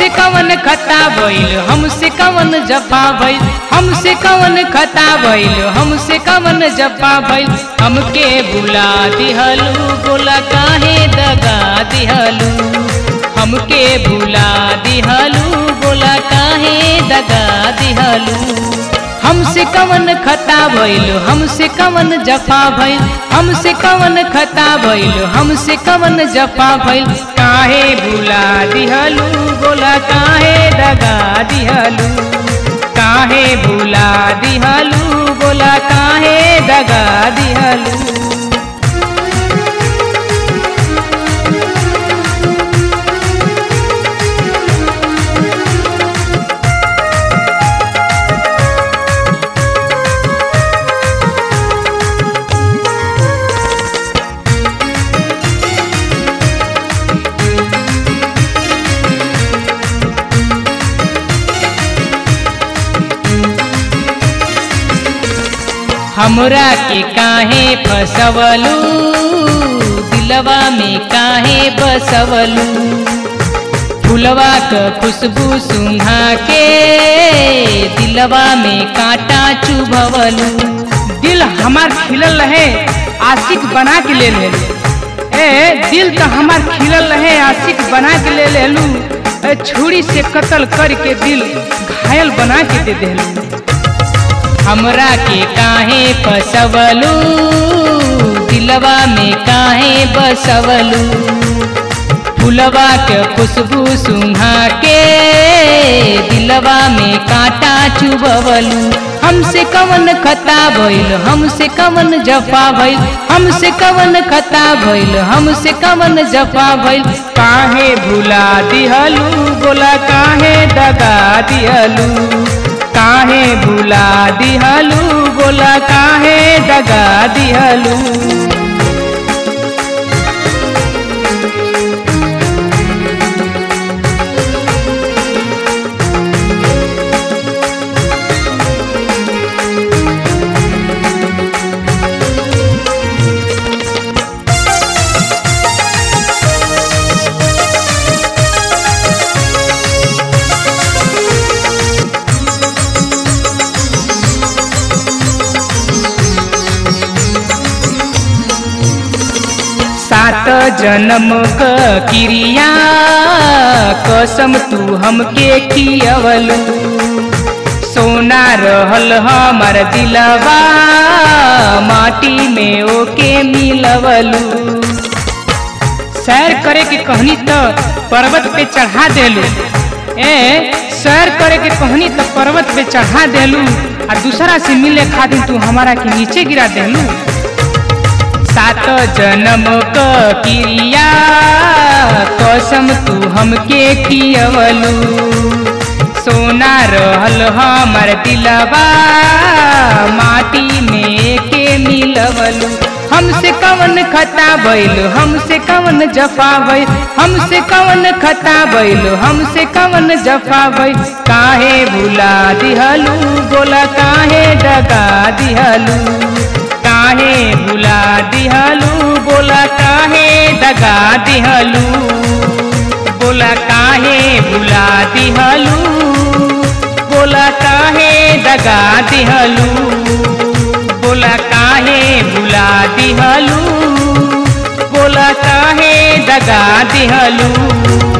हमसे कवन खता भइल हमसे कवन जफा भइल हमसे कवन खता भइल हमसे कवन जफा भइल हमके बुला दिहलू बोला काहे दगा दिहलू हमके भुला दिहलू बोला काहे दगा दिहलू हमसे कवन खता भइल हमसे कवन जफा भइल हमसे कवन खता भइल हमसे कवन जफा भइल काहे भुला दिहलू बोला काहे दगा दिहलू काहे भुला दिहलू बोला काहे दगा दिहलू हमरा के काहे फसवलू दिलवा में काहे बसवलू फुलवा क खुशबू सुंघा के दिलवा में कांटा चुभवलू दिल हमार खिलल रहे आशिक बना के ले ले ए दिल तो हमार खिलल रहे आशिक बना के ले लेलू ए, छुरी से कत्ल करके दिल घायल बना के दे देलू हमरा के काहे फसवलू दिलवा में काहे बसवलू फुलवा के खुशबू सुंघा के दिलवा में कांटा चुबवलू हमसे कवन खता भइल हमसे कवन जफा भइल हमसे कवन खता भइल हमसे कवन जफा भइल काहे भुला दिहलू बोला काहे दगा दिहलू काहे भुला दिहलू बोला काहे दगा दिहलू सात जन्म क क्रिया कसम तू हमके खियवलू सोना रहल हमार दिलवा माटी में ओके मिलवलू सैर करे के कहनी तो पर्वत पे चढ़ा देलू ए सैर करे के कहनी तो पर्वत पे चढ़ा देलू आ दूसरा से मिले खातिर तू हमारा के नीचे गिरा देलू सात जन्म क क्रिया कसम तू हमके खियवलू सोना रहल हमर दिलवा माटी में के मिलवलू हमसे कवन खता भइल हमसे कवन जफा भइल हमसे कवन खता भइल हमसे कवन जफा भइल काहे भुला दिहलू बोला काहे डगा दिहलू काहे भुला दिहलू बोला काहे दगा दिहलू बोला काहे भुला दिहलू बोला काहे दगा दिहलू बोला काहे भुला दिहलू बोला काहे दगा दिहलू